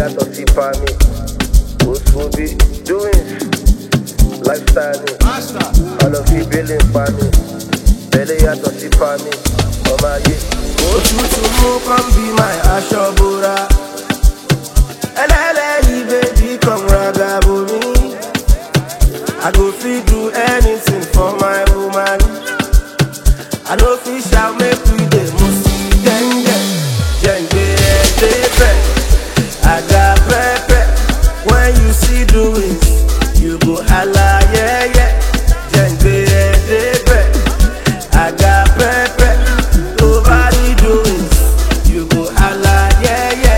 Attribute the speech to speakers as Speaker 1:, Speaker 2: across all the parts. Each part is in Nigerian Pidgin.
Speaker 1: yàtọ̀ sí pa mi. Oṣù bí doings, lifestyle ni. Ọlọ́fi bílẹ̀ pa mi. Bẹ́lẹ̀ yàtọ̀ sí pa mi. Ọmọ ayé.
Speaker 2: Òtútù mú kàn bí my aṣọ bora. Ẹlẹ́lẹ́yìí bèbí kan raga bomi. I go fit do anything for my woman. I no fit shout make we dey move gẹ́ngẹ́. Jẹ̀ǹgbẹ́ ẹ̀dẹ́bẹ̀, àga pẹ́pẹ́. When you see doings, you go hala yẹ́yẹ́. Jẹ̀ǹgbẹ́ ẹ̀dẹ́bẹ̀, àga pẹ́pẹ́. Tó bá rí doings, you go hala yẹ́yẹ́.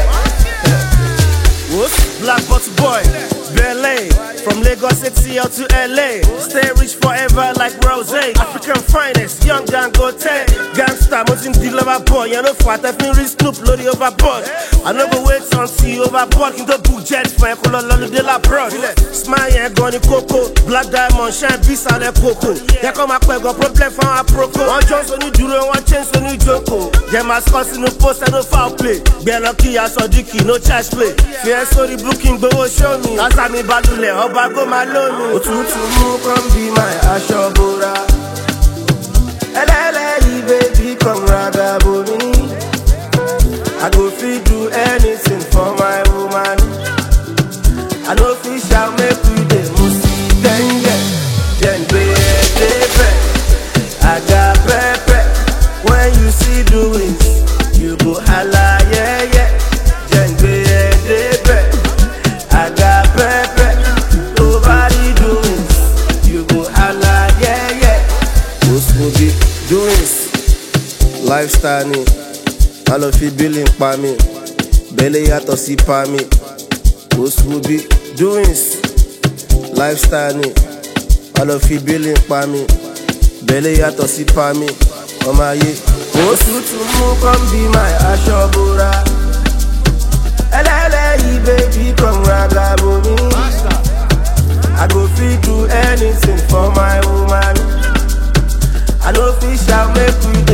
Speaker 2: Whoops, Black Bottle Boy, Berlin. From Lagos City out to LA. Stay rich forever like Rose. African finest, young Dangote. Gangsta, Muslim the lover boy. You know, for I feel rich Snoop, loaded overboard. I no go wait until you overboard. Can go book jet for a color lolly de la broad. Smile and gone coco. Black diamond, shine, peace out of coco. Here come my go problem for our proco. One chance on you duro, one chance on you joko. Get my scores in no post and no foul play. Be lucky, I saw Dicky, no charge play. Fear story booking, go show me. As I'm in Badule, ọba go máa lómi. Òtútù mú kàn bí my aṣọ bora. Ẹlẹ́lẹ́yìí bèbí kan raga bomi. I go fit do anything for my woman. I no fit shout make we dey move gẹ́ngẹ́. Jẹ̀ǹgbẹ́ ẹ̀dẹ́bẹ̀, àga pẹ́pẹ́. When you see doings, you go hala yẹ́yẹ́. Jẹ̀ǹgbẹ́ ẹ̀dẹ́bẹ̀, àga pẹ́pẹ́. Tó bá rí doings, you go hala yẹ́yẹ́.
Speaker 1: Oṣù bí doings, lifestyle ni. Ọlọ́fi bílẹ̀ pa mi. Bẹ́lẹ̀ yàtọ̀ sí pa mi. Oṣù bí doings, lifestyle ni. Ọlọ́fi bílẹ̀ pa mi. Bẹ́lẹ̀ yàtọ̀ sí pa mi. Ọmọ ayé.
Speaker 2: Òtútù mú kàn bí my aṣọ bora. Ẹlẹ́lẹ́yìí bèbí kan raga bomi. I go fit do anything for my woman. I no fit shout make we dey